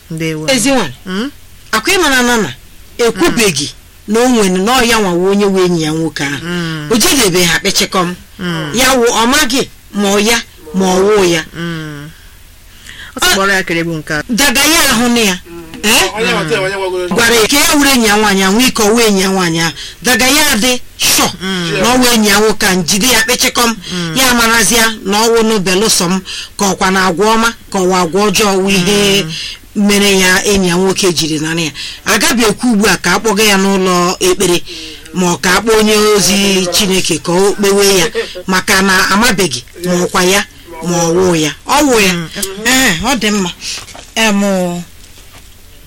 ndewo ezi nwanyị Mm? akwa ịmara na na ekwubeghị na o nwere na ọya nwawa onye wee enyi ya nwoke ahụ Mm. o jedebe ha kpechekọm Mm. ya wụ ọ maghị ma ọ ya ma ọ wụ ya Mm. ọ tụkpọrọ ya kere egwu nke a daga ya ahụ na ya ee onye nwata onye gwagoro gwara ya ka ya were enyi ya nwaanyị ahụ ike ọwa enyi ya nwaanyị ahụ daga ya dị shọ na ọwa enyi ya nwoke ahụ jide ya kpechekọm ya marazịa na ọwụ n'obelụsọ m ka ọkwa na agwa ọma ka ọwa agwa ọjọọ wụ ihe mere ya enyi ya nwoke jiri nara ya agaghị ekwu ugbu a ka a kpọga ya n'ụlọ ekpere ma ọ ka akpọ onye ozi chineke ka o kpewe ya maka na amabeghị ma ọkwa ya ma ọ wụ ya ọ wụ ya ee ọ dị mma em